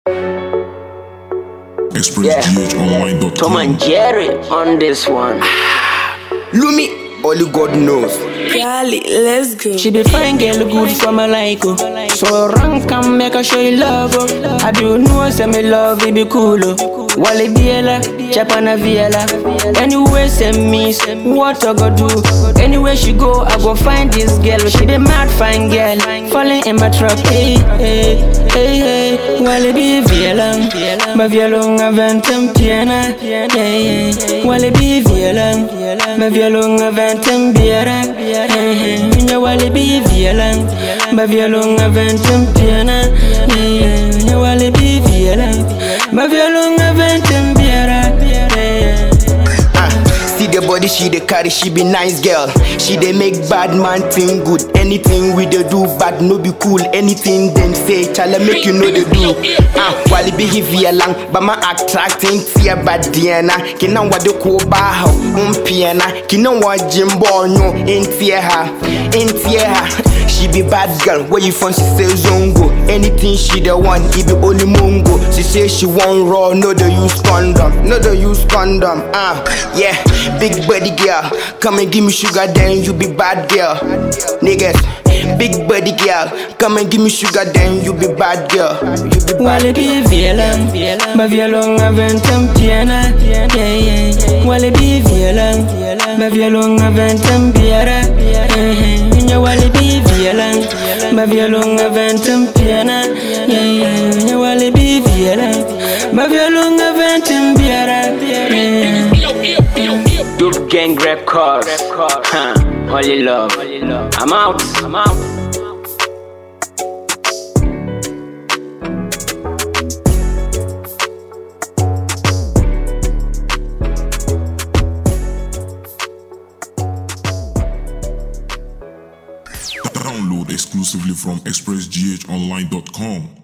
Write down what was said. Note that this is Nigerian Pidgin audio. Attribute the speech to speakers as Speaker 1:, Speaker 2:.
Speaker 1: Yeah. Tom and
Speaker 2: ExpressGHOnline.com.
Speaker 1: Jerry on this one.
Speaker 3: Lumi, only God knows.
Speaker 4: Gali, let's go.
Speaker 2: She be fine girl, good for my like oh. So rank can make her show you love oh. I do know say me love it be cool oh. Wale biela, chapana viela. Anyway send me what I go do. Anywhere she go, I go find this girl. She be mad fine girl, falling in my trap. Hey hey hey hey. Wale bi viela, ma violon aventem piena. Hey hey. Wale bi viela, ma violon aventem biera. Hey hey. Nya wale bi viela, ma violon aventem piena. Hey hey. Nya wale bi viela, ma violon aventem biera. Hey hey.
Speaker 3: Ah, see the body she dey carry, she be nice girl. She dey make bad man think good. Anything we dey do bad no be cool. Anything them say, chala make you know they do. Ah, while it be here lang, but my attracting tia bad diana. Kina wa de ko ba ha, umpiana. Kina wa jimbo no intia ha, intia ha. She be bad girl, where you from? She say zongo. Anything she the want, it be only mongo. She say she want raw, no they use condom, no they use condom. Ah, yeah, big body girl, come and give me sugar, then you be bad girl. Niggas, big body girl, come and give me sugar, then you be bad girl. You be bad
Speaker 2: Wale bi violon, ma violon aventem piena. Yeah, yeah. Wale bi violon, ma violon aventem biera. Yeah, yeah. Nya wale bi violon, ma violon aventem piena. Yeah, yeah. Nya wale bi violon, ma violon aventem biera. Yeah, yeah.
Speaker 1: Dope Gang Records. Huh. Only love. I'm out. I'm out.
Speaker 5: Download exclusively from ExpressGHOnline.com.